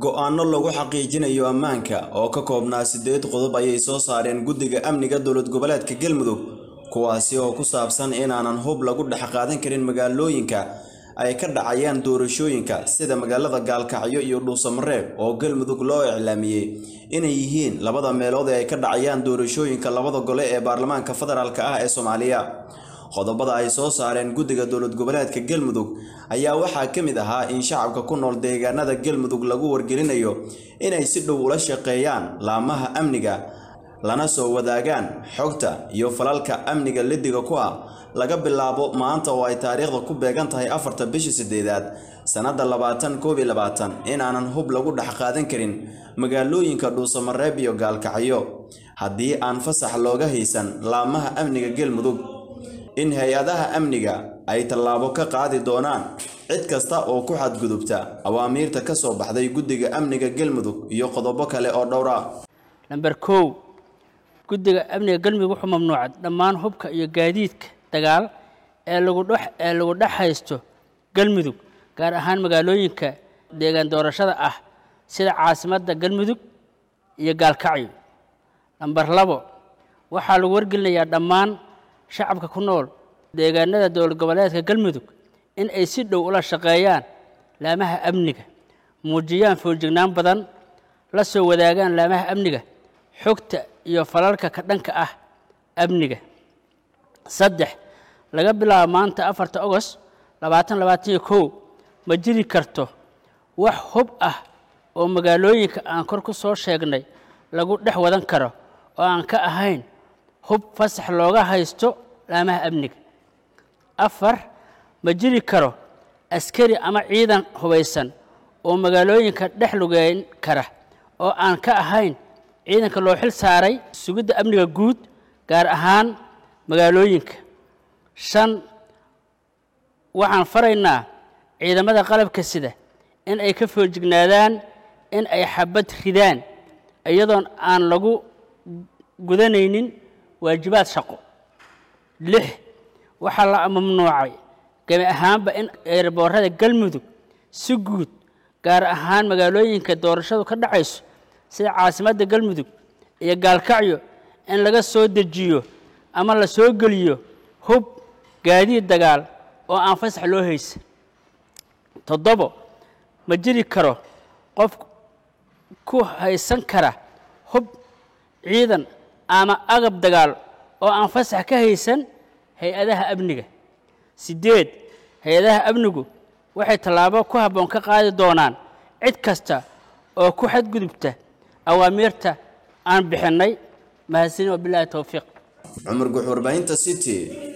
go'aano lagu xaqiijinayo ammaanka oo ka koobnaa siddeed qodob ayay soo saareen guddiga amniga dowlad goboleedka galmudug kuwaasi oo ku saabsan inaanan hub lagu dhex qaadan karin magaalooyinka ay ka dhacayaan doorashooyinka sida magaalada gaalkacyo iyo dhuusamareeb oo galmudug loo iclaamiyey inay yihiin labada meelood ee ay ka dhacayaan doorashooyinka labada gole ee baarlamaanka federaalk ah ee soomaaliya qodobada ay soo saareen guddiga dowlad goboleedka galmudug ayaa waxaa ka mid ahaa in shacabka ku nool deegaanada galmudug lagu wargelinayo inay si dhow ula shaqeeyaan laamaha amniga lana soo wadaagaan xogta iyo falalka amniga lidiga ku ah laga bilaabo maanta oo ay taariikhda ku beegan tahay afarta bishii sideedaad sannadda labaatan koob iyo labaatan inaanan hub lagu dhex qaadan karin magaalooyinka dhuusamareeb iyo gaalkacyo haddii aan fasax looga haysan laamaha amniga galmudug in hay-adaha amniga ay tallaabo ka qaadi doonaan cid kasta oo ku xadgudubta awaamiirta ka soo baxday guddiga amniga galmudug iyo qodobo kale oo dhowr ah namber kow guddiga amniga galmudug wuxuu mamnuucay dhammaan hubka iyo gaadiidka dagaal ee lagu dhex ee lagu dhex haysto galmudug gaar ahaan magaalooyinka deegaan doorashada ah sida caasimadda galmudug iyo gaalkacyo namber labo waxaa lagu wargelinayaa dhammaan shacabka ku nool deegaanada dowlad goboleedka galmudug in ay si dhow ula shaqeeyaan laamaha amniga muujiyaan fooljignaan badan la soo wadaagaan laamaha amniga xogta iyo falalka ka dhanka ah amniga saddex laga bilaabo maanta afarta ogost labaatan labaatan iyo kow ma jiri karto wax hub ah oo magaalooyinka aan kor ku soo sheegnay lagu dhex wadan karo oo aan ka ahayn hub fasax looga haysto laamaha amniga afar ma jiri karo askari ama ciidan hubaysan oo magaalooyinka dhex lugeyn kara oo aan ka ahayn ciidanka loo xil saaray sugidda amniga guud gaar ahaan magaalooyinka shan waxaan faraynaa ciidamada qalabka sida in ay ka foojignaadaan in ay xabad ridaan iyadoon aan lagu gudanaynin waajibaad shaqo lix waxaa la mamnuucay gebi ahaanba in eerboorada galmudug si guud gaar ahaan magaalooyinka doorashadu ka dhacayso sida caasimadda galmudug iyo gaalkacyo in laga soo dejiyo ama la soo geliyo hub gaadiid dagaal oo aan fasax loo haysan toddobo ma jiri karo qof ku haysan kara hub ciidan ama agab dagaal oo aan fasax ka haysan hay-adaha amniga siddeed hay-adaha amnigu waxay tallaabo ku habboon ka qaadi doonaan cid kasta oo ku xadgudubta awaamiirta aan bixinnay mahadsanin wabilaahi towfiiq cumar guux warbaahinta city